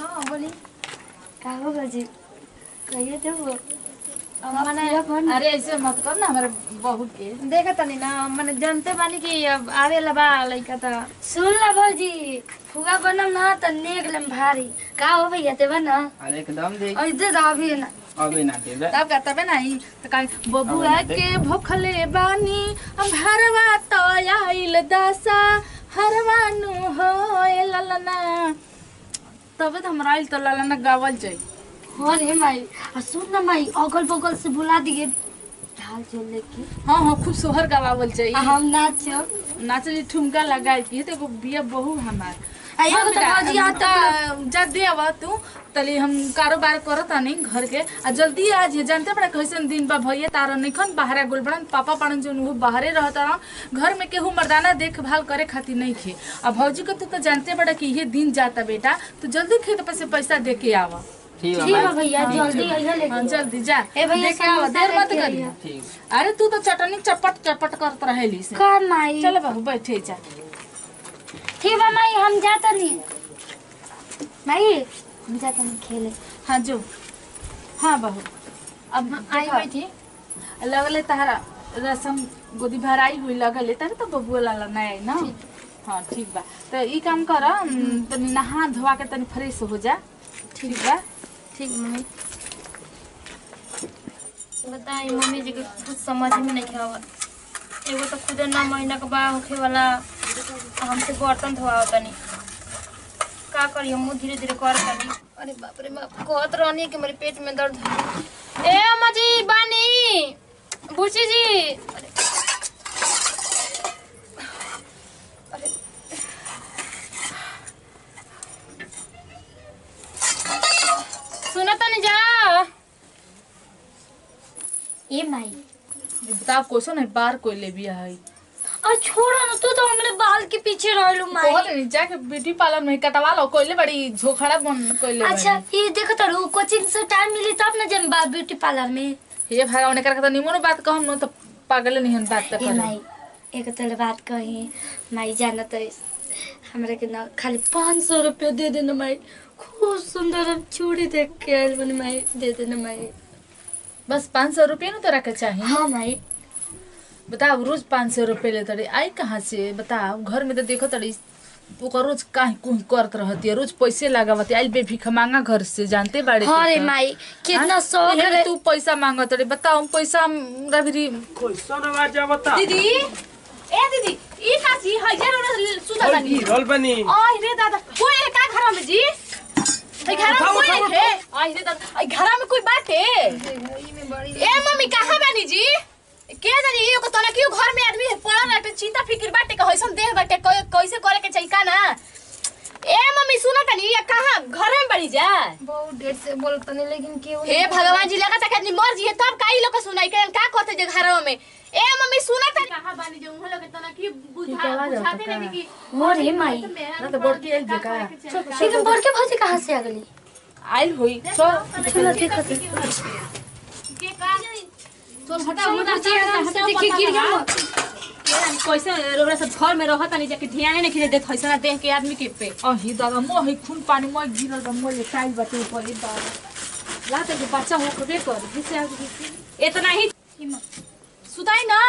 हाँ बोली का हो बाजी कहिए देबो मैंने अरे ऐसे मत कर ना हमारे बहू के देखा तनी ना मैंने जानते बानी कि अब आवे लबा लइका त सुन ला भौजी फुगा बनम ना त नेक लम भारी का हो भैया देबा ना अरे एकदम दे और दे दा अभी ना अबे ना देबे तब का तबे नहीं तो कहीं बबुआ के भूखले बानी हम हरवा तो आइल दसा हरवानु हो ए ललना तबे तो हमरा आइल तो ललना गावल जाई हाँ रे माई आ सुन ना माई अगल बगल से बुला दिए ढाल चल लेके हाँ हाँ खूब सोहर गवावल जाई आ हम नाचो नाचली ठुमका लगाई की तो एगो बिया बहू हमार आ एगो तो भौजी आ त जा दे आवा तू तली हम कारोबार करत नहीं घर के आ जल्दी आज ये जानते बड़ा कैसन दिन बा भैया तारा निखन बाहर गुल बड़न पापा पड़न जो वो बाहरे रहता रह घर में केहू मर्दाना देखभाल करे खातिर नहीं खे आ भौजी को तू तो जानते बड़ा कि ये दिन जाता बेटा तो जल्दी खेत पर से पैसा दे के आवा ठीक ठीक है है भैया जल्दी आइए लेके हाँ जल्दी जा ए भैया दे के आवा समोसा देर मत लेके करी आइए। ठीक अरे तू तो चटनी चपट चपट करत रहेली से का माई चलो बाबू बैठे जा ठीक बा माई हम जाता नहीं माई हम जाता नहीं खेले हाँ जो हाँ बहू अब आई बैठी लगले तहरा रसम गोदी भराई हुई लगले तारे तो बबुआ लाला नहीं आई ना हाँ ठीक बा तो ई काम कर अम, तनी नहा धोवा के तनी फ्रेश हो जा ठीक बा ठीक मम्मी बताई मम्मी जी के कुछ समझ में नहीं आवत एगो तो खुदे नौ महीना के बा होखे वाला हमसे बर्तन धोआ तनी का करी हम धीरे धीरे कर तनी अरे बाप रे बाप कहत रहनी कि मेरे पेट में दर्द है। ए अम्मा जी बानी बुची जी अरे अरे सुना तनी जा ए माई ये बताओ क्वेश्चन है बार कोई ले बिया है और छोड़ो ना तू तो हमरे बाल के पीछे रहलू माई बहुत नहीं जाके ब्यूटी पार्लर में कटवा लो कोई ले बड़ी झोखड़ा बन कोई ले अच्छा ये देखो तो कोचिंग से टाइम मिली तब ना जब बा ब्यूटी पार्लर में ये भागा उन्हें करके तो निमनो बात कहम न तो पागल नहीं हन बात तो ए करे माई एक तोरे बात कही माई जाना तो हमरा के ना खाली पाँच सौ रुपया दे देना माई खूब सुंदर हम चूड़ी देख के आयल बनी माई दे देना माई बस पाँच सौ रुपये ना तोरा के चाहिए हाँ माई बताओ रोज पाँच सौ रुपये ले तड़ी आई कहाँ से बताओ घर में तो देखो तड़ी ओकर रोज काहे कुछ करत रहती है रोज पैसे लगावती आई बेफिक मांगा घर से जानते बाड़े हाँ रे तू तो। माई कितना हाँ? शौक एहन रे तू पैसा मांगत तड़ी बताओ पैसा हमरा भी कैसन आवाज आवता दीदी ए दीदी ई कासी हजार वाला सुधा और जानी गिरल बनी आई रे दादा कोई है का घर में जी आई घर में उठाओ, कोई उठाओ, है आई रे दादा आई घर में कोई बात है ए मम्मी कहाँ बानी जी के जानी यो को तना क्यों घर में आदमी पड़ा रहते चिंता फिक्र बाटे का होइसन देह बाटे कै- कैसे करे के चाहिए का ना ए मम्मी सुनो तनी ये कहाँ घर में बड़ी जा बहुत देर से बोलता नहीं लेकिन क्यों हे भगवान जी लगा तक आदमी मर जी है तब काई लोग के सुनाई के का कहते जे घरों में ए मम्मी सुनो तनी कहाँ बानी जो उन लोग के तना की बुझा बुझाते नहीं कि हो रे माई ना तो बड़ के एक जगह लेकिन बड़ के भौजी कहाँ से आ गली आइल होई चल चलो देखो तो के का चल हटाओ हटाओ देखिए गिर गया कैसे रोबरा सब घर में रहत नहीं जाके ध्यान नहीं खींचे देत हैसना देख के आदमी के पे अही दादा मोह है खून पानी मोह गिरल बा मोह टाइल बाटे ऊपर ई दादा लाते के बच्चा हो के कर जिसे आगे इतना ही सुताई ना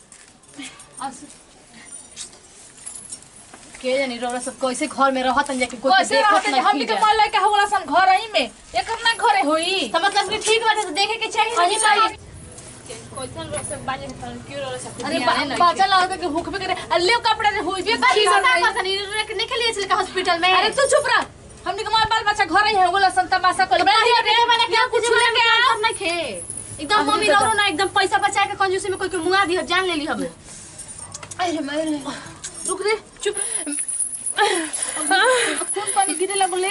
के जानी रोबरा सब कैसे घर में रहत नहीं जाके कोई कैसे देखत रहते नहीं हमनी के खींचे। मन लगे होला सन घर आई में एकर ना घरे होई तो मतलब कि ठीक बाटे तो देखे के चाहिए अरे भाई कैसन रोब सब बाजे में तर क्यों रोबरा सब अरे ध्यान नहीं बाचा लागत के भूख भी करे अल्ले कपड़े रे होई भी बाकी की सब करई। का करता नहीं रखने के लिए चले का हॉस्पिटल में अरे तू चुप रह हमनी के माल बाल बच्चा घर ही है होला सन तमाशा कर मैंने क्या कुछ लेके आ नहीं खे एकदम अभी मम्मी तो- रोरो ना एकदम पैसा बचा के कंजूसी में कोई के मुंगा दी जान ले ली हमें अरे मेरे रुक रे चुप खून पानी गिरे लगले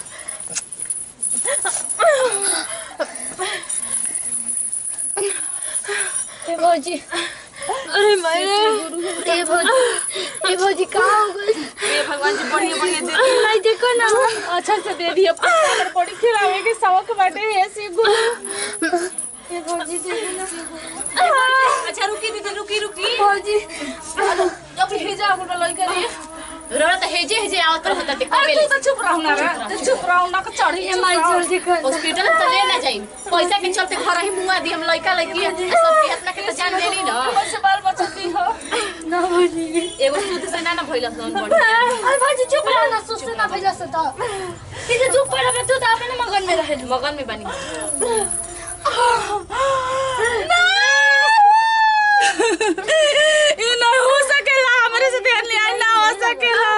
ए भौजी अरे मेरे ए भौजी ए भौजी कहाँ हो गई हे भगवान जी बढ़िया बढ़िया दे नहीं देखो ना अच्छा से दे दिया पर बड़ी खिलावे के शौक बाटे ऐसे गुरु ए भौजी देखो ना अच्छा रुकी दीदी रुकी रुकी भौजी अब भेजा गुरु लई करे रोरा तो हेजे हेजे आवत रहता देखो अरे तू तो चुप चुप रहो ना रे ते चुप रहो ना के चढ़ी ए माई जल्दी कर हॉस्पिटल में तो ले ना जाई पैसा के चलते घर ही मुआ दी हम लड़का लड़की सबके अपना के तो जान देनी ना कैसे बाल बच्चा दी हो ना भौजी एगो सूद से ना ना भइल सन बढ़िया अरे भौजी चुप रहो ना सुस्त ना भइला से त किसे चुप पड़ा बे तू त अपने मगन में रहे मगन में बनी ये ना हो सकेला हमरे से ध्यान लिया ना हो सकेला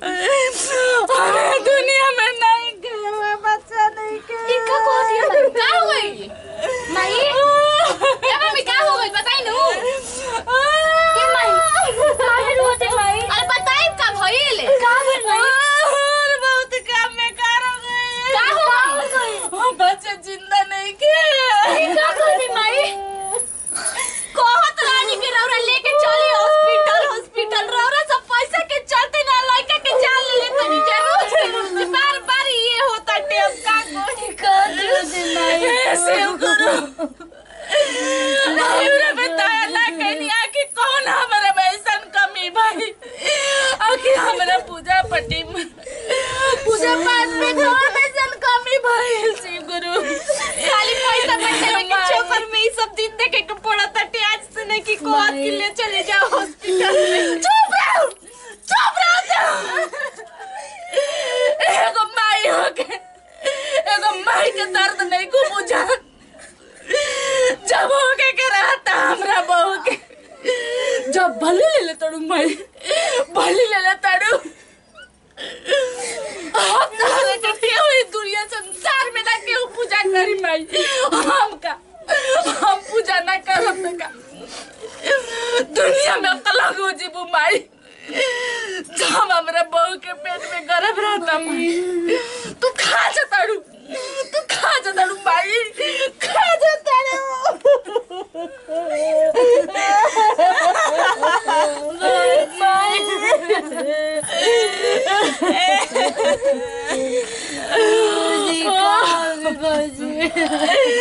अरे दुनिया में नहीं के बच्चा नहीं के ई का कह दिया माई का हो गई माई ए मम्मी का हो गई बताई नु ए माई काहे रोते माई अरे बताई का भइल का भेल माई और बहुत काम में कार हो गए का हो गई हम बच्चा जिंदा नहीं के ई का कह दी माई कहत रानी के रौरा लेके चली हॉस्पिटल हॉस्पिटल रौरा सब पैसा के चलते ना लड़का के जान ले ले तनी के रोज के रोज बार बार ये होता टेप का कोई कर दियो दे माई ऐसे करो नहीं रे बताया ना कहनी आके कौन हमारा में ऐसन कमी भाई आके हमारा पूजा पट्टी में पूजा पाठ में कौन ऐसन कमी भाई शिव गुरु खाली पैसा बचे में के चोकर में ई सब दिन देखे के पड़त टे आज से नहीं कि कोत के ले चले जाओ हॉस्पिटल में चुप रहो चुप रहो एगो माई हो के एगो माई के दर्द नहीं को बुझा जब हो के के रहता हमरा बहू के जब भले ले ले तड़ू माई भले ले ले तड़ू हम ना के केहू ई दुनिया संसार में ना केहू पूजा करी माई हम का हम पूजा ना करब का दुनिया में कलंक हो जीबू माई जब हमरा बहू के पेट में गर्भ रहता माई तू खा जा ताड़ू तू खा जा ताड़ू माई खा जा ताड़ू